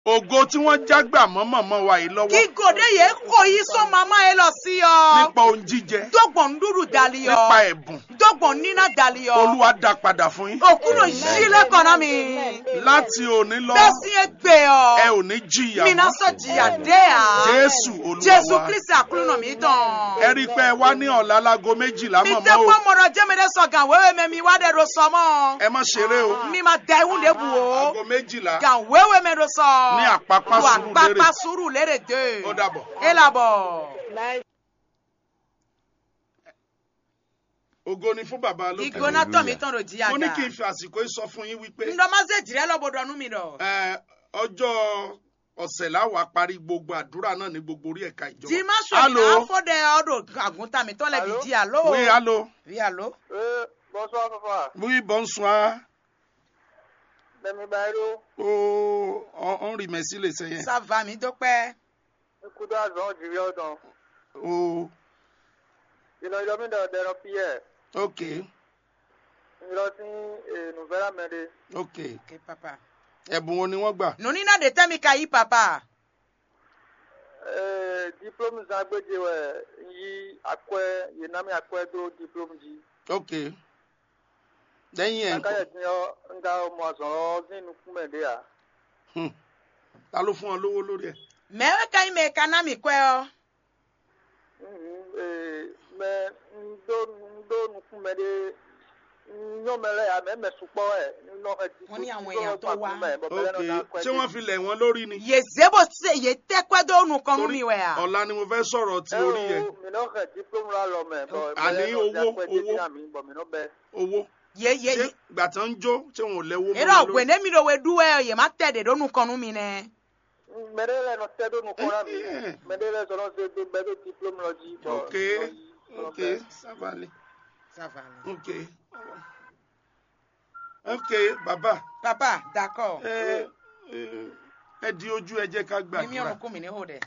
ògo tí wọ́n jágbà mọ́ mọ̀mọ́ wa yìí lọ́wọ́ Kígòdè yẹ kó yí sọ màmá yẹn lọ sí ọ. nípa ohun jíjẹ Dọ́gbọ̀n ndúrú dali nípa ọ. ẹ̀bùn Dọ́gbọ̀n níná dali ọ. olúwa dá padà fún yín Òkúrò yí lẹ́kọ̀ọ́nà mi. láti òní lọ Bẹ́ẹ̀ sí ẹ gbé ọ. ẹ ò ní jìyà Mina mọ́ sọ jìyà dé à. jésù olúwa Jésù wa Kristi àkúrúnà mi dán. ẹ rí i pé ẹ wá ní ọ̀la láago méjìlá Mi mọ̀mọ́ tẹ́ o pọ́ mọ̀rọ̀ jẹ́mẹ̀dẹ́ sọ̀gàn wéwé mẹ́mi wá dẹ̀ ro sọ mọ́. ẹ má ṣeré o Mi ma da ewu de bu o. aago méjìlá Gàn wéwé mi ro sọ. Ní Àpápá Lu Sùúrùlérè. Àpápá Sùúrùlérè dé. Ó dàbọ̀. E làbọ̀. ògo ni fún bàbá lókè Ìgbóná tọ̀ mi tán ro jìyà mo ní dà. kí n fi àsìkò yìí sọ fún yín wípé Ndọ́mọ́sẹ̀ jìrẹ́ lọ́bọ̀dọ̀ nú mi dọ̀. ẹ, ọjọ́ ọ̀sẹ̀ láwàá parí gbogbo àdúrà náà ní gbogbo orí ẹ̀ka ìjọba. Jìmá Allô? sọ̀rọ̀ afọ́dẹ ọdọ̀ àgùntàn mi tọ́lẹ̀ bí Allô? di àlọ́. oui allo Oui, allô? Euh, bonsoir papa. oui bonsoir Demi Bairo, oh on, on remercie les seigneurs Ça va mi dọ́pẹ́. écoute avant du vieux temps. oh Il a eu de de Pierre. ok Il a aussi une nouvelle amende. ok Ok papa. ẹ̀bùn wo ni wọ́n gbà Noni na de tẹ́ mi ka yí papa. Euh, diplôme Zagbeje, ouais. Il a quoi, il n'a mis à quoi d'autres diplômes dit. ok lẹ́yìn ẹ̀ Kaka yẹ ti yọ nga ọmọ àsọ̀rọ̀ nínú fún mẹ́lẹ́ à. hmm, ta ló fún ọ lówó lórí ẹ̀ Mẹ́wẹ́ ka yí mẹ́ ka ná mi kọ́ ọ. Mẹ ndo ndo nu fún mẹ́lẹ́ nyɔmɛlɛ ya mɛ mɛ sukpɔ ɛ nɔ ɛdi Wọ́n ní àwọn èèyàn tó wá. ok ṣé wọ́n fi lẹ̀ wọ́n lórí ni Yè zébo se yè tẹ́ pẹ́ dó nu kọ́ nu mi wẹ̀ à. ọ̀la ni mo fẹ́ sọ̀rọ̀ ti orí yẹn minɔ xɛ diplôme la lɔ mɛ bɔn Àní owó, owó. bɔn minɔ bɛ owó Yè yè ṣé yè. gbà tán ń jó ṣé wọn ò lẹ́wọ́ mọ́ Eré wọn ọ̀gbẹ́ lórí ní mi lò wé dúwẹ́ yè má tẹ̀ dé dó nu kọ́ nu mi nẹ. mɛ de lɛ nɔ tɛ do nu kɔra mi Eh. mɛ de lɛ sɔrɔ se do bɛ do diplôme lɔ dzi bɔn ok ok ça va aller Ça va. ok ok bàbá Papa, d'accord. ẹ ẹ ẹ di ojú ẹ jẹ́ ká Ní mi gbàdúrà ọ̀run kún mi ní hó dẹ̀.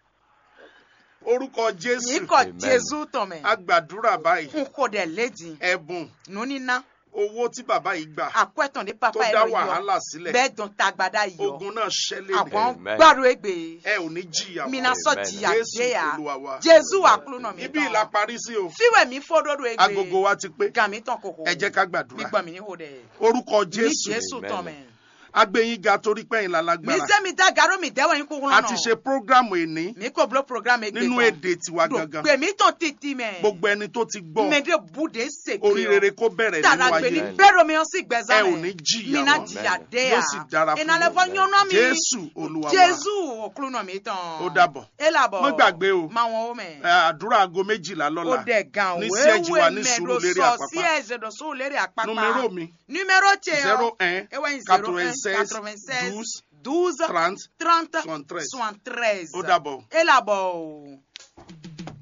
orúkọ Ní jésù kọ́ Amen. Jésù tọ̀ mẹ́. a gbàdúrà báyìí N kò dẹ̀ léjì. ẹ̀bùn Nuni ná. owó tí bàbá yìí gbà Àkọ́ẹ̀tàn dé tó papa ẹ̀ dá lọ yọ. wàhálà sílẹ̀ Bẹ́ẹ̀ dùn tagbada yọ. ogun náà ṣẹlẹ̀ Àwọn Amen. gbọ́dọ̀ ègbè. ẹ ò ní jìyà Mina mọ́ sọ Amen. jìyà jésù dé ya. olúwa wa Jésù wà kúrò náà mi ibi ìlà parí sí o Fíwẹ̀ mi fódódó ègbè. agogo wa ti pé Gàmí tán kòkò. ẹ jẹ́ ká Mi gbàdúrà gbọ́ mi ní hó dẹ̀. orúkọ Ní jésù Jésù Amen. tán mẹ́. agbẹ̀yìn ga torí pẹ́yìn Mi lálágbára sẹ́ mi dá gàró mi dẹ́wọ̀ yín kúkú a lọ́nà. ti ṣe prógrámù èní Mi kò blo programme ègbè nínú èdè tiwa gangan Gbè mí tán títí mẹ́. gbogbo ẹni tó ti gbọ́ Mẹ́dẹ̀ búdé sèké. orí rere kó bẹ̀rẹ̀ nínú Tàdà gbè ní ayé bẹ́rù mi ó sì gbẹ̀zá ẹ mẹ́. ò ní jìyà Mi náà mọ́ jìyà dé ya. yóò sì dára fún Ìnàlẹ́ fọ́ yín. yánná mi. jésù olúwa wa Jésù òkúrú náà mi tán. ó dàbọ̀ Ẹ làbọ̀. Má gbàgbé o. Máa wọn ó mẹ́. Ẹ, àdúrà aago méjìlá ó lọ́la dẹ̀ gan ní siège wa ní mẹ́ẹ̀dọ̀ Sùúrùlérè sọ Àpápá. sí ẹ̀jẹ̀ dọ̀ Sùúrùlérè Àpápá. numéro mi numéro tẹ zero un ewa yin zero un quatre-vingt-seize quatre-vingt-seize douze douze trente trente soixante-treize. soixante-treize. ó dàbọ̀. ẹ làbọ̀ o.